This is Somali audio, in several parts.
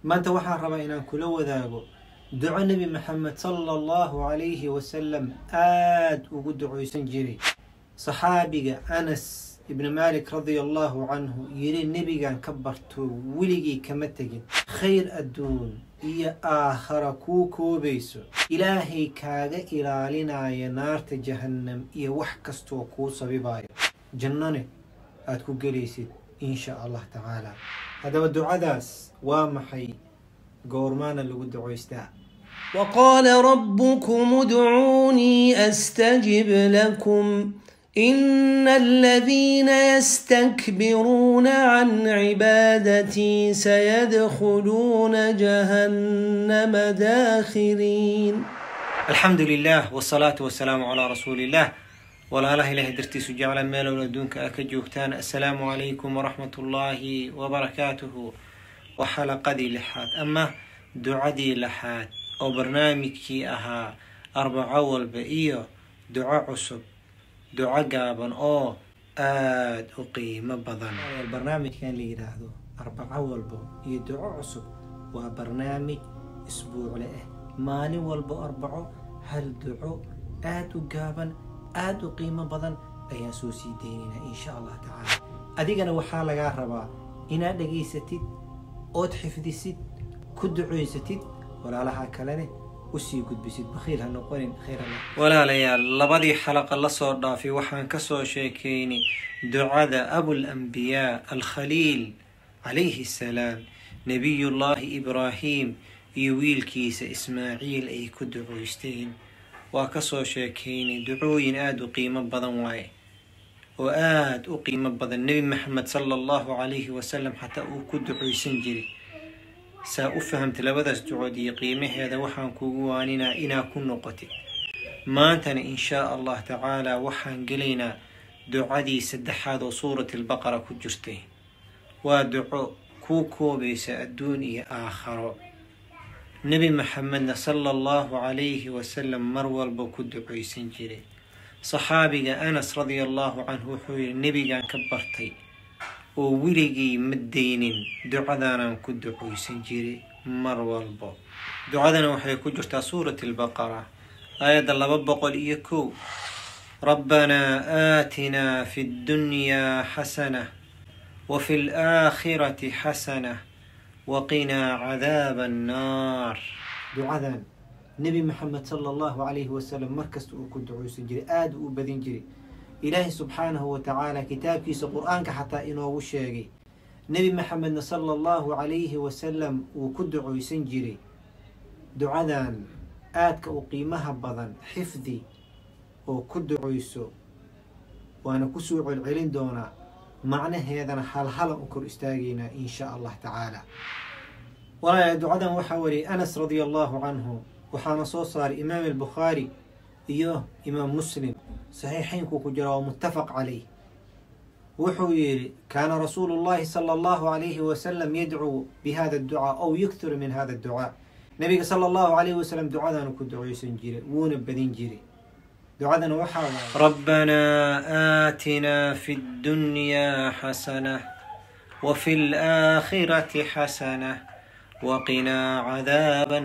maanta waxaan rabaa inaan kula wadaago duco nebi maxamed sala allahu calayhi wasalam aada ugu ducaysan jiray saxaabiga anas ibni maalik radia allahu canhu yiri nebigan ka barto weligii kama tegin khayr adduun iyo aakhara kuu koobayso ilaahay kaaga ilaalinaya naarta jahannam iyo wax kastoo kuu sabibayo jannone aada ku gelaysid insha allah tacaala haddaba ducadaas waa maxay goormaana lagu ducaystaa وقال ربكم ادعوني استجب لكم ان الذين يستكبرون عن عبادتي سيدخلون جهنم داخرين alxamdu lilah wsalaatu wasalaamu calaa rasuuli illah walaalaha ilaahay dartiisu jecla meelown adduunka a ka joogtaan assalaamu calaykum waraxmat ullaahi wabarakaatuhu waa xalaqadii lixaad ama ducadii lixaad oo barnaamijkii ahaa arbaco walba iyo duco cusub duco gaaban oo aada u qiimo badan barnaamijkan la yidhaahdo arbaco walba iyo duco cusub waa barnaamij isbuucle ah maalin walbo arbaco hal duco aada u gaaban aada u qiimo badan ayaan soo sii deynaynaa insha allah tacaala adigana waxaa lagaa rabaa inaad dhegaysatid ood xifdisid ku ducoysatid walaalaha kalene usii gudbisid bakhiil ha noqonin khayr alla walaalayaal labadii xalaqa lasoo dhaafay waxaan kasoo sheekaynay ducada abulambiyaa alkhaliil calayhi assalaam nebiyullaahi ibraahim iyo wiilkiisa ismaaciil ay ku ducoysteen waa kasoo sheekaynay ducooyin aada u qiimo badan waaye oo aada u qiimo badan nebi maxamed sala allahu calayhi wasalam xataa uu ku ducoysan jiray saa u fahamtay labadaas ducood iyo qiimaheeda waxaan kugu waaninaa inaa ku noqotid maantana inshaa allah tacaala waxaan gelaynaa ducadii saddexaad oo suurati albaqara ku jirtay waa duco kuu koobaysa adduun iyo aakharo nebi maxamedna sala allahu calayhi wasalam mar walba ku ducaysan jiray saxaabiga anas radia allahu canhu wuxuu yihi nebigan ka bartay oo weligii ma deynin ducadaanaan ku ducaysan jiray mar walbo ducadana waxay ku jirtaa suurati albaqara aayadda laba boqol iyo kow rabbanaa aatinaa fi ddunyaa xasana wa fi laakhirati xasana waqinaa cadaaba annaar ducadan nebi maxamed sala allahu calayhi wasalam markasta uu ku ducaysan jiray aada u badin jiray ilaahay subxaanahu wa tacaala kitaabkiisa qur-aanka xataa inoogu sheegay nebi maxamedna sala allahu calayhi wasalam uu ku ducaysan jiray ducadan aadka u qiimaha badan xifdi oo ku ducayso waana kusoo celcelin doonaa macnaheedana halhalan u kor istaagaynaa insha allah tacaala walaala ducadan waxaa wariyay anas radia allahu canhu waxaana soo saaray imaam albukhaari iyo imaam muslim saxiixaynkuu ku jira waa muttafaq calayh wuxuu yidhi kaana rasuulu llahi sala allahu calayhi wasalam yadcuu bi hada adducaa ow yukthiru min hada adducaa nabiga sala allahu calayhi wasalam ducadaanu ku ducaysan jiray wuuna badin jiray ducadana waxaa waay rabbanaa aatinaa fi ddunyaa xasana wa fi laakhirati xasana waqinaa cadaaba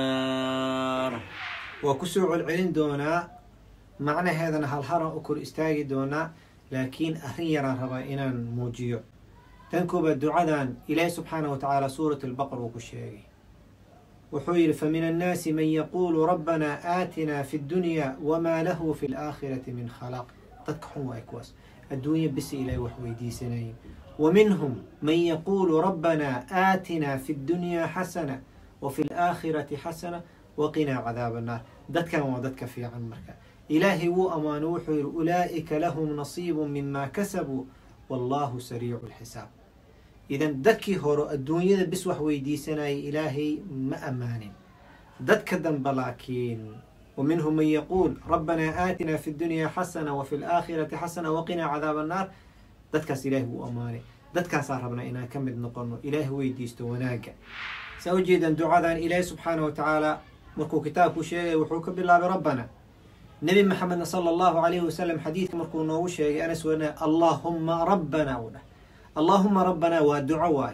annaar waa kusoo celcelin doonaa macnaheedana halharan u kor istaagi doonaa laakiin arrin yaraan rabaa inaan muujiyo tan koobaad ducadan ilaahi subxaanah wa tacaala suurat albaqar uu ku sheegay wuxuu yidhi famin annaasi man yaquulu rabbanaa aatinaa fi ddunyaa wamaa lahu fi laakhirati min khalaq dadka xun waay kuwaas adduunya bisi ilaahay wax weydiisanayeen wa minhum man yaquulu rabbanaa aatinaa fi ddunyaa xasana wa fi laakhirati xasana waqinaa cadaaba annaar dadkan waa dadka fiican marka ilaahay wuu ammaano wuxuu yidhi ulaa'ika lahum nasiibu mima kasabuu wallahu sariicu lxisaab idan dadkii hore adduunyada bis wax weydiisanayay ilaahay ma ammaanin dadka dambe laakiin wa minhum man yaquul rabbanaa aatinaa fi ddunyaa xasana wa fi laakhirati xasana waqinaa cadaaba annaar dadkaas ilaahay wuu ammaanay dadkaasaan rabnaa inaan ka mid noqono ilaahay weydiisto wanaagga saa ujeedan ducadan ilaahay subxaana wa tacaala markuu kitaabku sheegay wuxuu ka bilaabay rabbana nebi maxamedna sala allahu calayhi wasalam xadiidka markuu noogu sheegay anas wana allaahumma rabbana uu dhah allaahuma rabbanaa waa duco waaye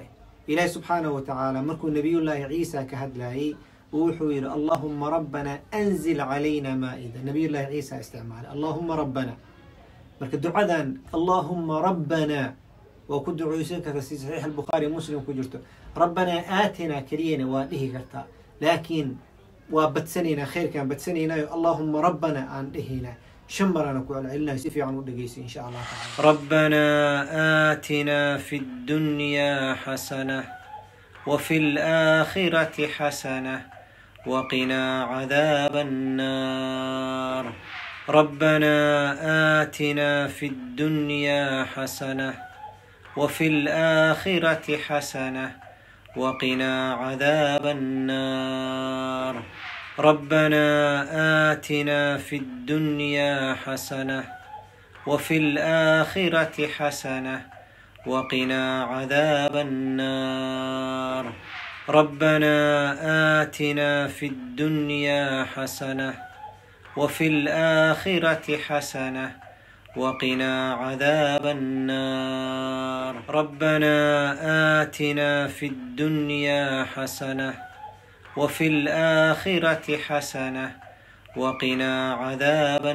ilaahi subxaanahu watacaala markuu nabiyullaahi ciisa ka hadlayay wuxuu yidhi allahuma rabbana anzil calayna maa'ida nabiyullaahi ciisa isticmaalay allahuma rabbana marka ducadan allahuma rabbana waa ku duceysan karta si saxiix albukhaari muslim ku jirto rabbanaa aatinaa keliyana waa dhihi kartaa laakiin waa badsanaynaa khayrkaan badsanaynaayo allahuma rabbana aan dhihaynaa shan marana ku celcelinayo si fiican u dhegeysa insha allah taala rabbanaa aatinaa fi ddunyaa xasana وفي الآخرة حسنة وقنا عذاب النار ربنا آتنا في الدنيا حسنة وفي الآخرة حسنة وقنا عذاب النار ربنا آتنا في الدنيا حسنة وفي الآخرة حسنة وقنا عذاب النار ربنا آتنا في الدنيا حسنة وفي الآخرة حسنة وقنا عذاب النار ربنا آتنا في الدنيا حسنة وفي الآخرة حسنة وقنا عذاب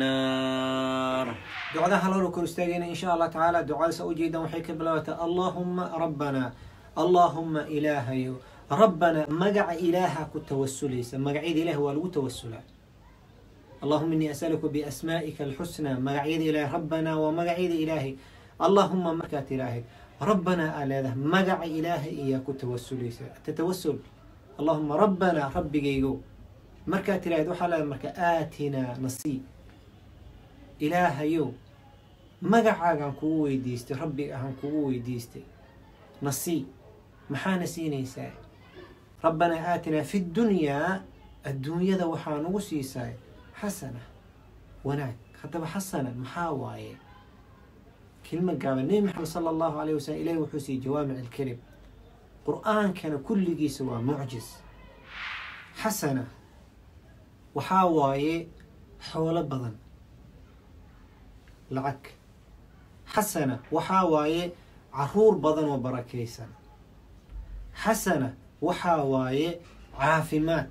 النار دعاء هلو كل استاجينا إن شاء الله تعالى دعاء سأجيدا وحيك بلوتا اللهم ربنا اللهم إلهي ربنا مقع إلهك التوسليس مقع إله والو توسلا اللهم إني أسألك بأسمائك الحسنى مقعيد إله ربنا ومقعيد إلهي اللهم مكات إلهي ربنا على ذا مقع إلهي إياك التوسليس التتوسل اللهم ربنا ربي جيجو markaad tiraahid waxaa leeda marka aatinaa nasiib ilaahayow magacaagaan kugu weydiistay rabbiga ahaan kugu weydiistay nasiib maxaana siinaysaa rabbanaa aatinaa fi ddunyaa adduunyada waxaa nagu siisaa xasana wanaag haddaba xasana maxaa waaye kelma gaaban nebi maxamed sala allahu alayh wasalam ilahi wuxuu siiyey jawaamic alkelim qur-aankana kulligiisa waa mucjis xasana waxaa waaye xoolo badan lacag xasana waxaa waaye caruur badan oo barakaysan xasana waxaa waaye caafimaad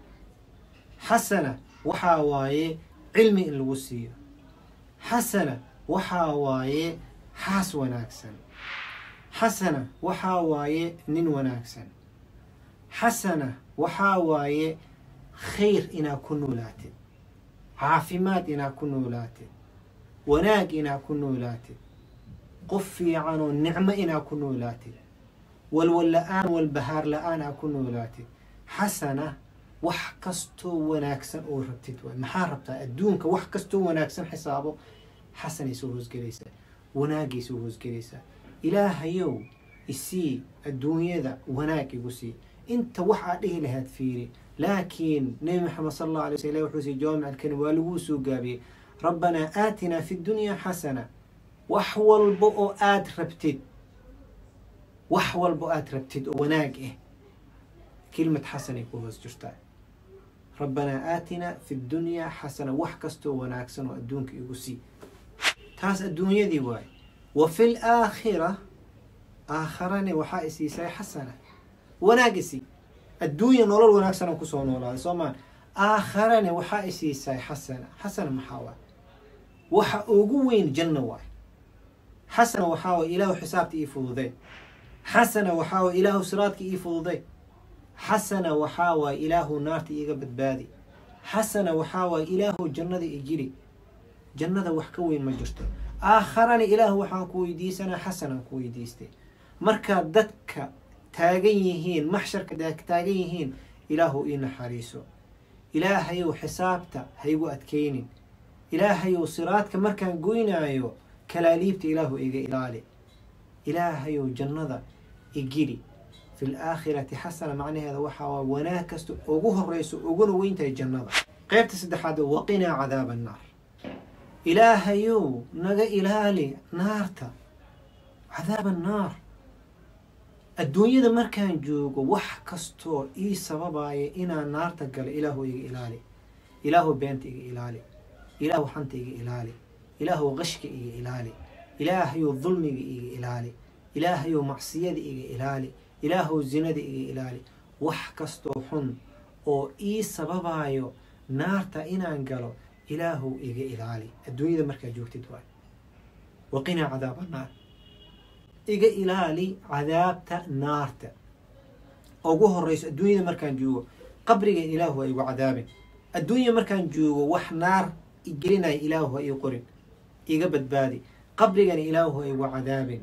xasana waxaa waaye cilmi in lagu siiyo xasana waxaa waaye xaas wanaagsan xasana waxaa waaye nin wanaagsan xasana waxaa waaye khayr inaad ku noolaatid caafimaad inaad ku noolaatid wanaag inaad ku noolaatid qof fiican oo nicmo inaad ku noolaatid walwal la-aan walbahaar la-aan aad ku noolaatid xasana wax kastoo wanaagsan oo rabtid waay maxaa rabtaa adduunka wax kastoo wanaagsan xisaabo xasanay soo hoosgelaysaa wanaagay soo hoosgelaysaa ilaahayow isii adduunyada wanaag igu sii inta wax aad dhihi lahaad fiiri laakiin nebi maxamed sala allah alay sl ilah wuxuu sii jawaamic alkalim waa laguu soo gaabiyey rabbanaa aatinaa fi ddunyaa xasana wax walba oo aada rabtid wax walba oo aada rabtid oo wanaag ah kelimad xasanay ku hoos jirtaa rabbanaa aatinaa fi ddunyaa xasana wax kastoo wanaagsan oo adduunka igu sii taas adduunyadii waaye wa fi laakhira aakharane waxaa isiisay xasana wanaag isii adduunya nolol wanaagsan oo kusoo noolaaday soo maa aakharane waxaa isiisay xasana xasana maxaa waay waxa ugu weyn janna waay xasana waxaa waay ilaahu xisaabta ii fududay xasana waxaa waay ilaahu siraadka ii fududay xasana waxaa waay ilaahu naarta iiga badbaadi xasana waxaa waay ilaahu jannada i gili jannada wax ka weyn ma jirto aakharane ilaahu waxaan ku weydiisanaa xasanaan ku weydiistay markaad dadka taagan yihiin maxsharka taagan yihiin ilaahu ii naxariiso ilaahayow xisaabta haygu adkaynin ilaahayow siraadka markaan goynaayo kalaaliibta ilaahu iga ilaali ilaahayow jannada igili fi laakhirati xasana macnaheeda waxaa waa wanaag kasta ugu horeyso uguna weyntahay jannada qeybta saddexaad waqinaa cadaaba annaar ilaahayow naga ilaali naarta cadaab annaar adduunyada markaan joogo wax kastoo ii sababaya inaan naarta galo ilaahu iga ilaali ilaahu beenta iga ilaali ilaahu xanta iga ilaali ilaahu qashka iga ilaali ilaahayow dulmiga iga ilaali ilaahayow macsiyada iga ilaali ilaahow zinada iga ilaali wax kastoo xun oo ii sababayo naarta inaan galo ilaahow iga ilaali adduunyada markaad joogtid waay waqinaa cadaaba naar iga ilaali cadaabta naarta ugu horeyso adduunyada markaan joogo qabriga ilaahu ha igu cadaabin adduunya markaan joogo wax naar igelinaya ilaahu ha ii qorin iga badbaadi qabrigana ilaahu ha igu cadaabin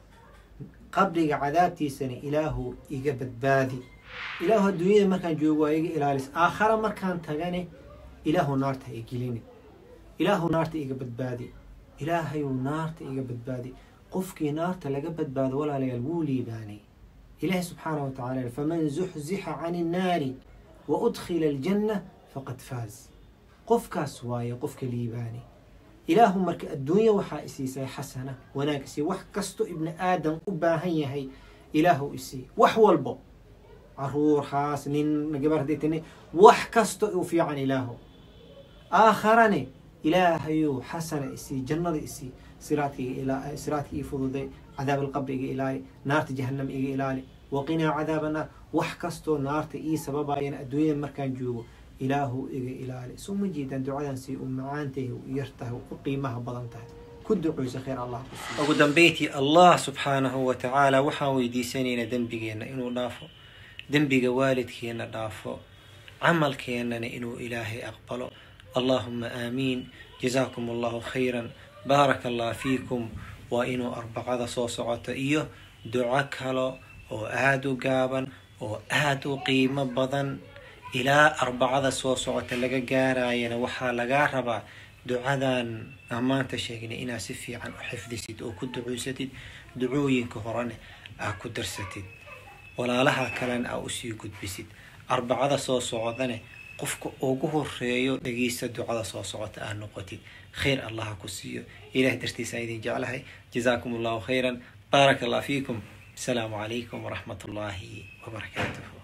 qabriga cadaabtiisana ilaahu iga badbaadi ilaahu adduunyada markaan joogo waa iga ilaalis aakhara markaan tagane ilaahu naarta ha igelini ilaahu naarta iga badbaadi ilaahayu naarta iga badbaadi qofkii naarta laga badbaado walaalayaal wuu liibaanay ilaahi subxaana wa tacala faman zuxzixa can innaari wa udkhila aljanna faqad faaz qofkaas waaye qofka liibaani ilaahu marka adduunya waxaa isiisay xasana wanaag isii wax kasto ibni aadam u baahan yahay ilaahu isii wax walbo caruur haas nin gabardatini wax kasto u fiican ilaahu aakharane ilaahayuu xasana isii jannada isii siraadka siraadka ii fududay cadaab alqabri iga ilaali naarta jahanam iga ilaali waqinaa cadaaba naar wax kastoo naarta ii sababayana adduunyada markaan joogo ilaahu iga ilaali soo ma jeedaan ducadan si u macaantahay u yartahay u qiimaha badan tahay ku ducuysa khayr allah ku ugu dambeyntii allah subxaanahu wa tacaala waxaan weydiisanaynaa dembigeenna inuu dhaafo dembiga waalidkeenna dhaafo camalkeennana inuu ilaahay aqbalo allahuma aamiin jazaakum allahu khayran baaraka allah fiikum waa inuu arbacada soo socoto iyo duco kalo oo aada u gaaban oo aada u qiimo badan ilaa arbacada soo socota laga gaarayana waxaa lagaa rabaa ducadan aan maanta sheegnay inaad si fiican u xifdisid oo ku ducuysatid ducooyinka horene aad ku darsatid walaalaha kalena aa usii gudbisid arbacada soo socdane qofka ugu horeeyo dhegeysta ducada soo socota aad noqotid khayr allah ku siiyo ilaah dartiisa idin jeclahay jazaakum allahu khayran baaraka allah fiikum asalaamu calaykum waraxmat ullaahi wabarakaatuh